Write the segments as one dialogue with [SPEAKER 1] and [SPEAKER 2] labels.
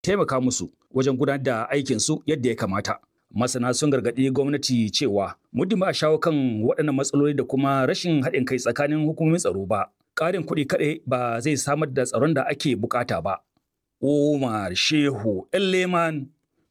[SPEAKER 1] taimaka musu wajen gudanar da aikinsu yadda ya kamata. Masana sun gargaɗi gwamnati cewa muddin ba a shawo kan waɗannan matsaloli da kuma rashin haɗin kai tsakanin hukumomin tsaro ba, ƙarin kuɗi kaɗai ba zai samar da tsaron da ake bukata ba. Umar Shehu Leman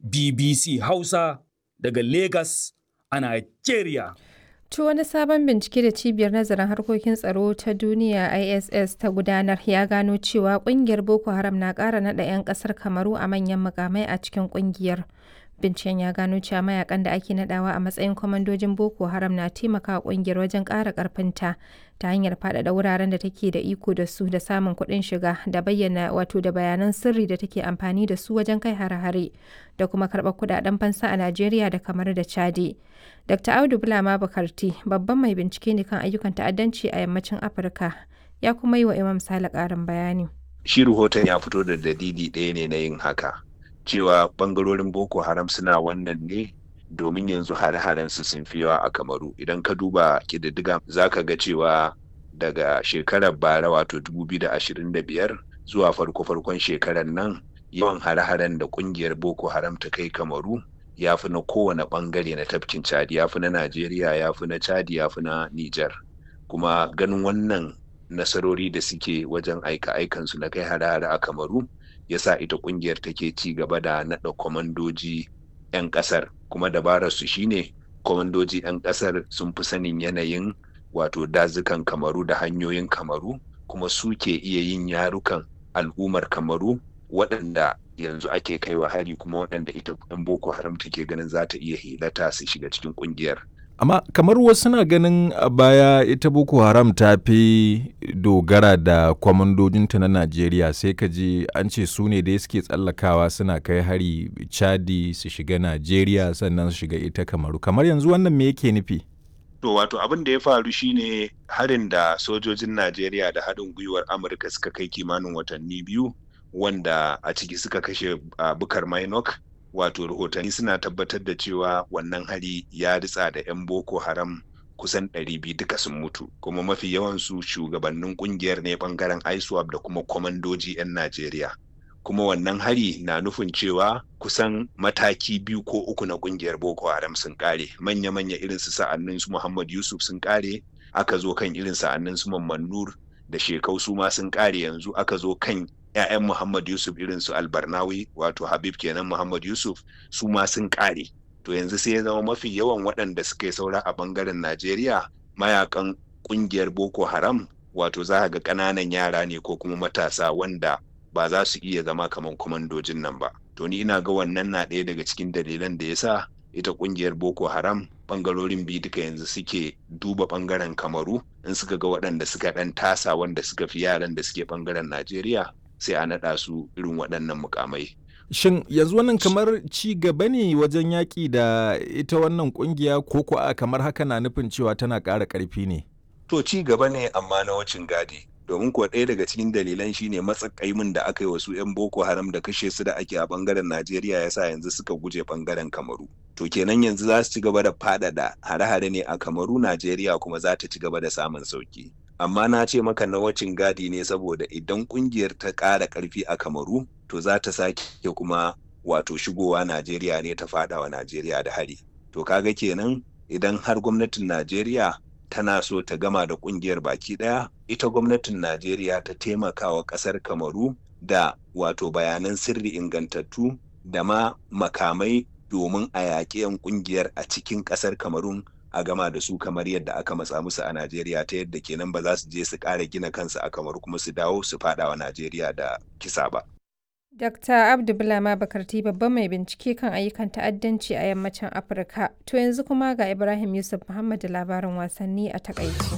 [SPEAKER 1] BBC Hausa daga Lagos a Nigeria.
[SPEAKER 2] To wani sabon bincike da cibiyar nazarin harkokin tsaro ta duniya ISS ta gudanar ya gano cewa kungiyar Boko Haram na ƙara naɗa 'yan ƙasar Kamaru a manyan mukamai a cikin kungiyar. Binciken ya gano cewa mayakan da ake nadawa a matsayin kwamandojin Boko Haram na taimaka kungiyar wajen ƙara ƙarfinta ta hanyar faɗaɗa wuraren da take da iko da su da samun kuɗin shiga da bayyana wato da bayanan sirri da take amfani da su wajen kai hare-hare da kuma karɓar kuɗaɗen fansa a Najeriya da kamar da Chadi. Dr. Audu Bulama Bukarti babban mai bincike ne kan ayyukan ta'addanci a yammacin Afirka ya kuma yi wa Imam Sale ƙarin bayani.
[SPEAKER 3] Shi rahoton ya fito da dalili ɗaya ne na yin haka. cewa bangarorin boko haram suna wannan ne domin yanzu hare-haren su sun fi yawa a kamaru idan ka duba kididdiga za ka ga cewa daga shekarar bara wato 2025 zuwa farko-farkon shekarar nan yawan hare-haren da kungiyar boko haram ta kai kamaru ya fi na kowane bangare na tafkin chadi ya fi na najeriya ya fi na chadi ya fi na niger kuma ganin wannan nasarori da suke wajen aika-aikansu na kai hare-hare a kamaru yasa ita kungiyar take ci gaba da naɗa kwamandoji 'yan ƙasar kuma dabarar su shine kwamandoji 'yan ƙasar sun fi sanin yanayin wato dazukan kamaru da hanyoyin kamaru kuma su ke iya yin yarukan al'ummar kamaru waɗanda yanzu ake kaiwa hari kuma waɗanda ita 'yan boko haram take ganin za ta iya hilata su shiga cikin kungiyar
[SPEAKER 4] amma kamar wasu na ganin a baya ita boko haram ta fi dogara da kwamandojinta na najeriya sai ka ji an ce su ne da suke tsallakawa suna kai hari chadi su shiga najeriya sannan su shiga ita kamaru kamar yanzu wannan me yake nufi
[SPEAKER 3] to wato abin da ya faru shine harin da sojojin najeriya da haɗin gwiwar amurka suka kai kimanin watanni biyu wanda a ciki suka kashe uh, bukar minok wato rahotanni suna tabbatar da cewa wannan hari ya ritsa da 'yan boko haram kusan 200 duka sun mutu kuma mafi yawansu shugabannin kungiyar ne bangaren iswap da kuma kwamandoji 'yan najeriya kuma wannan hari na nufin cewa kusan mataki biyu ko uku na kungiyar boko haram sun kare manya-manya irin su sa'annin su muhammad yusuf sun kare aka zo kan irin sa'annin su mamman nur da shekau su ma sun kare yanzu aka zo kan 'ya'yan Muhammad Yusuf irin su Albarnawi wato Habib kenan Muhammad Yusuf su ma sun kare. To yanzu sai ya zama mafi yawan waɗanda suka yi saura a bangaren Najeriya mayakan ƙungiyar Boko Haram wato za ga ƙananan yara ne ko kuma matasa wanda ba za su iya zama kamar kwamandojin nan ba. To ni ina ga wannan na ɗaya daga cikin dalilan da ya sa ita ƙungiyar Boko Haram bangarorin biyu duka yanzu suke duba bangaren Kamaru in suka ga waɗanda suka ɗan tasa wanda suka fi yaran da suke bangaren Najeriya sai a naɗa su irin waɗannan mukamai.
[SPEAKER 4] Shin yanzu wannan kamar ci gaba ne wajen yaƙi da ita wannan ƙungiya ko kuwa kamar haka na nufin cewa tana ƙara ƙarfi ne?
[SPEAKER 3] To ci gaba ne amma na wacin gadi. Domin kuwa ɗaya daga cikin dalilan shine matsakaimin da aka yi wasu 'yan Boko Haram da kashe su da ake a ɓangaren Najeriya ya sa yanzu suka guje ɓangaren Kamaru. To kenan yanzu za su ci gaba da faɗaɗa hare-hare ne a Kamaru Najeriya kuma za ta ci gaba da samun sauki. amma na ce maka na wacin gadi ne saboda idan kungiyar ta ƙara ƙarfi a kamaru to za ta sake kuma wato shigowa najeriya ne ta faɗawa najeriya da hari to kaga kenan idan har gwamnatin najeriya tana so ta gama da kungiyar baki ɗaya ita gwamnatin najeriya ta taimaka wa ƙasar kamaru da wato bayanan sirri ingantattu da ma makamai domin a yaƙi 'yan kungiyar a cikin ƙasar kamarun a gama da su kamar yadda aka matsa musu a Najeriya ta yadda kenan ba za su je su ƙara gina kansu a kamar kuma su dawo su faɗa wa Najeriya da kisa ba.
[SPEAKER 2] Dr. Abdu Bulama Bakarti babban mai bincike kan ayyukan ta'addanci a yammacin Afirka. To yanzu kuma ga Ibrahim Yusuf Muhammad da labarin wasanni a takaici.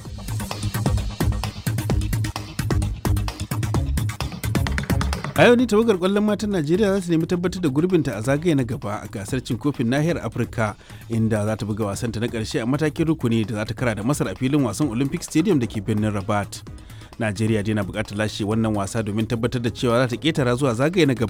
[SPEAKER 5] a yau ne tawagar kwallon matan najeriya za su nemi tabbatar da gurbinta a zagaye na gaba a gasar cin kofin nahiyar afirka inda za ta buga wasanta na karshe a matakin rukuni da za ta kara da masar a filin wasan olympic stadium da ke birnin rabat najeriya dai na bukatar lashe wannan wasa domin tabbatar da cewa za ta ketara zuwa zagaye na gaba